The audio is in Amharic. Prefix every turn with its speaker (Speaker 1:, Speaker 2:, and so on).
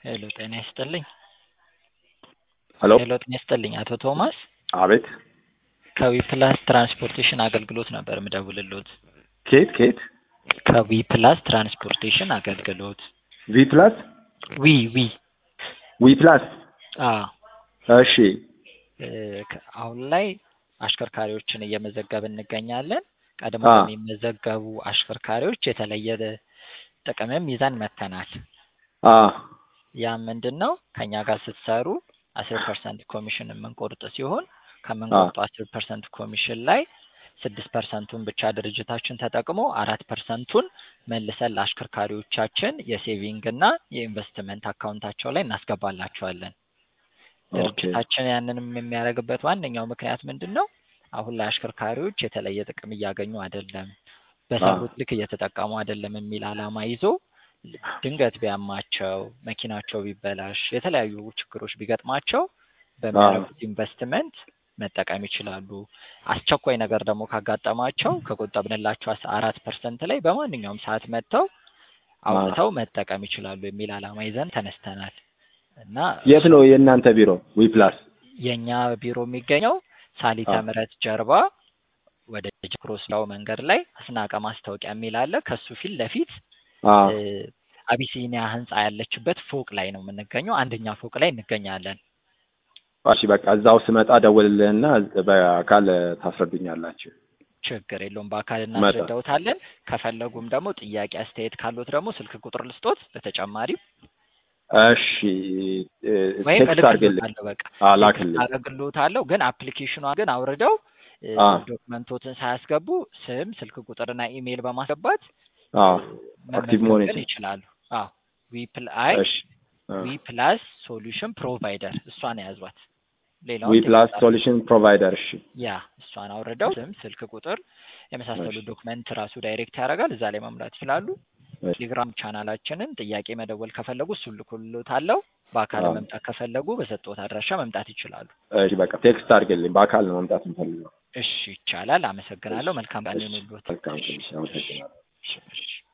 Speaker 1: ሄሎ ጤና ይስጥልኝ።
Speaker 2: ሄሎ
Speaker 1: ሄሎ ጤና ይስጥልኝ አቶ ቶማስ
Speaker 2: አቤት
Speaker 1: ከዊፕላስ ትራንስፖርቴሽን አገልግሎት ነበር ምደውልሎት።
Speaker 2: ኬት ኬት
Speaker 1: ከዊፕላስ ትራንስፖርቴሽን አገልግሎት
Speaker 2: ቪ ፕላስ
Speaker 1: ዊ ዊ
Speaker 2: ዊ ፕላስ
Speaker 1: አ
Speaker 2: እሺ
Speaker 1: እ ከ- አሁን ላይ አሽከርካሪዎችን እየመዘገብን እንገኛለን። ቀድሞ
Speaker 2: አ
Speaker 1: ለሚመዘገቡ አሽከርካሪዎች የተለየ ጥቅምም ይዘን መጥተናል።
Speaker 2: አ
Speaker 1: ያ ምንድን ነው? ከኛ ጋር ስትሰሩ አስር ፐርሰንት ኮሚሽን የምንቆርጥ ሲሆን ከምንቆርጠው አስር ፐርሰንት ኮሚሽን ላይ ስድስት ፐርሰንቱን ብቻ ድርጅታችን ተጠቅሞ አራት ፐርሰንቱን መልሰን ለአሽከርካሪዎቻችን የሴቪንግ እና የኢንቨስትመንት አካውንታቸው ላይ እናስገባላቸዋለን።
Speaker 2: ኦኬ
Speaker 1: ድርጅታችን ያንንም የሚያደርግበት ዋነኛው ምክንያት ምንድን ነው? አሁን ላይ አሽከርካሪዎች የተለየ ጥቅም እያገኙ አይደለም፣ በሰሩት ልክ እየተጠቀሙ አይደለም የሚል ዓላማ ይዞ ድንገት ቢያማቸው፣ መኪናቸው ቢበላሽ፣ የተለያዩ ችግሮች ቢገጥማቸው በሚያደርጉት ኢንቨስትመንት መጠቀም ይችላሉ። አስቸኳይ ነገር ደግሞ ካጋጠማቸው ከቆጠብንላቸው አስ- አራት ፐርሰንት ላይ በማንኛውም ሰዓት መጥተው አውጥተው መጠቀም ይችላሉ የሚል ዓላማ ይዘን ተነስተናል እና
Speaker 2: የት ነው የእናንተ ቢሮ? ዊ ፕላስ
Speaker 1: የእኛ ቢሮ የሚገኘው ሳሊተ
Speaker 2: አ
Speaker 1: ምሕረት ጀርባ ወደ ጅክሮስላው መንገድ ላይ አስናቀ ማስታወቂያ የሚል አለ። ከሱ ፊት ለፊት
Speaker 2: አ
Speaker 1: እ፣ አቢሲኒያ ህንፃ ያለችበት ፎቅ ላይ ነው የምንገኘው። አንደኛ ፎቅ ላይ እንገኛለን።
Speaker 2: እሺ በቃ እዛው ስመጣ ደውልልህና በአካል ታስረዱኛላችሁ።
Speaker 1: ችግር የለውም። በአካል
Speaker 2: መጣ
Speaker 1: እናስረዳውታለን። ከፈለጉም ደግሞ ጥያቄ አስተያየት ካሉት ደግሞ ስልክ ቁጥር ልስጦት። በተጨማሪም
Speaker 2: እሺ እ፣
Speaker 1: ወይም
Speaker 2: ቴክስት አድርግልኝ።
Speaker 1: እልክልዎታለሁ። በቃ
Speaker 2: አ
Speaker 1: ቴክስት
Speaker 2: ላክልኝ።
Speaker 1: አደርግልዎታለሁ። ግን አፕሊኬሽኗ ግን አውርደው እ፣
Speaker 2: አ
Speaker 1: ዶክመንቶትን ሳያስገቡ ስም፣ ስልክ ቁጥርና ኢሜይል በማስገባት
Speaker 2: አ
Speaker 1: እ፣
Speaker 2: አክቲቭ
Speaker 1: መመዝገብ
Speaker 2: መሆን
Speaker 1: ግን
Speaker 2: ይችላል።
Speaker 1: ይችላሉ። አዎ ዊ ፕል አይ
Speaker 2: እሺ አ
Speaker 1: ዊ ፕላስ ሶሉሽን ፕሮቫይደር እሷን የያዟት።
Speaker 2: ዊ
Speaker 1: ሌላውን
Speaker 2: ፕላስ
Speaker 1: ቴክስት
Speaker 2: ሶሉሽን ፕሮቫይደር። እሺ
Speaker 1: ያ እሷን አውርደው ስም፣ ስልክ ቁጥር የመሳሰሉ
Speaker 2: እሺ
Speaker 1: ዶክመንት ራሱ ዳይሬክት ያደርጋል። እዛ ላይ መሙላት ይችላሉ።
Speaker 2: እሺ
Speaker 1: ቴሌግራም ቻናላችንን ጥያቄ መደወል ከፈለጉ እሱን ልኩልዎታለሁ። በአካል
Speaker 2: አ
Speaker 1: መምጣት ከፈለጉ በሰጠሁት አድራሻ መምጣት ይችላሉ።
Speaker 2: እሺ በቃ ቴክስት አድርግልኝ። በአካል ነው መምጣት የምፈልገው።
Speaker 1: እሺ ይቻላል።
Speaker 2: እሺ
Speaker 1: አመሰግናለሁ። መልካም ቀን
Speaker 2: እሺ
Speaker 1: ይሁንልዎት።
Speaker 2: መልካም
Speaker 1: እሺ
Speaker 2: ቀን። እሺ
Speaker 1: እሺ
Speaker 2: አመሰግናለሁ።
Speaker 1: እሺ እሺ